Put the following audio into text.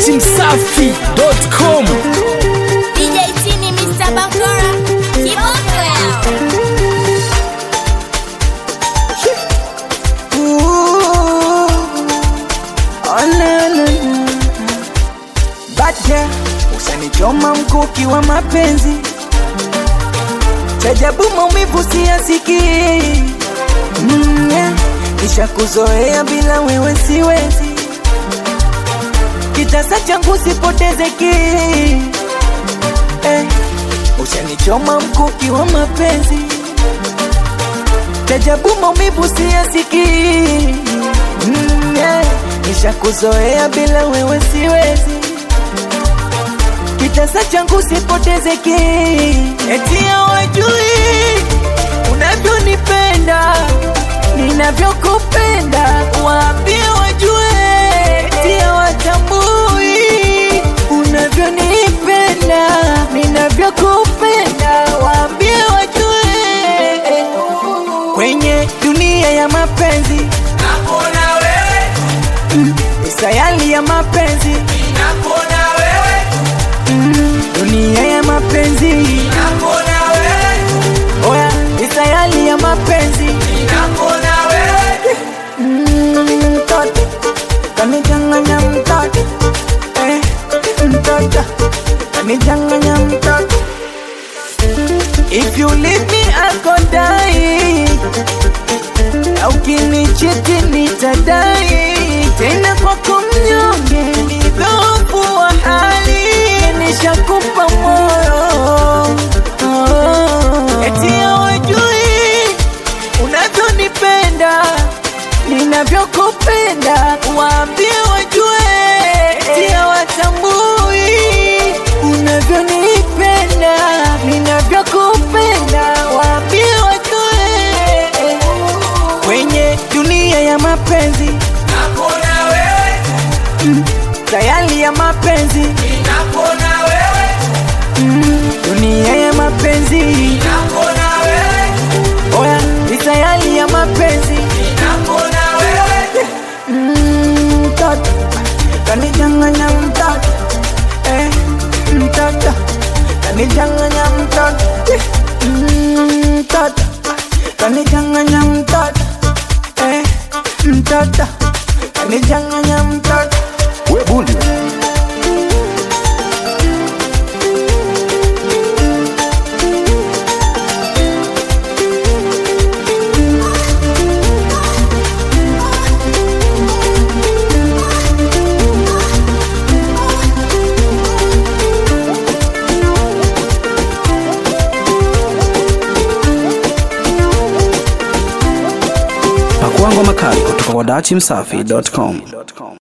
datimsafi.com DJ Tini, Mr. Bakora, kiboko yao. Bacha usanichoma mkuki wa mapenzi, chajabu maumivu siyasikii. Mm, yeah. Kisha kuzoea bila wewe siwezi, kitasa changu sipoteze ki eh. Usanichoma mkuki wa mapenzi, chajabu maumivu siyasikii. Mm, yeah. Kisha kuzoea bila wewe siwezi kitasa changu sipoteze ki eti hawajui unavyonipenda ninavyokupenda waambie wajue eti hawatambui unavyonipenda ninavyokupenda waambie wajue kwenye dunia ya mapenzi Nakuna wewe, ni sayali ya mapenzi nakuna wewe, dunia ya mapenzi nakuna wewe, oya ni sayali ya mapenzi nakuna wewe, Mm, mtoto kanichanganya mtoto eh, mtoto kanichanganya mtoto if you leave me I go die au kinichiti nitadai tena kwako mnyonge ni dhofu wa hali nishakupa moyo oh. eti hawajui unavyonipenda ninavyokupenda waambie wajue eti hawatambui unavyonipenda ninavyokupenda waambie wajue kwenye dunia ya mapenzi nakuna wewe, sayali ya mapenzi nakuna wewe, dunia ya mapenzi nakuna wewe, oya ni sayali ya mapenzi nakuna wewe, Mm, mtoto kanichanganya mtoto eh, mtoto kanichanganya mtoto eh, mm, mtoto kanichanganya mtoto eh, mtoto kanichanganya mtoto webuli pakuangwa makali kutoka kwa datimsafi.com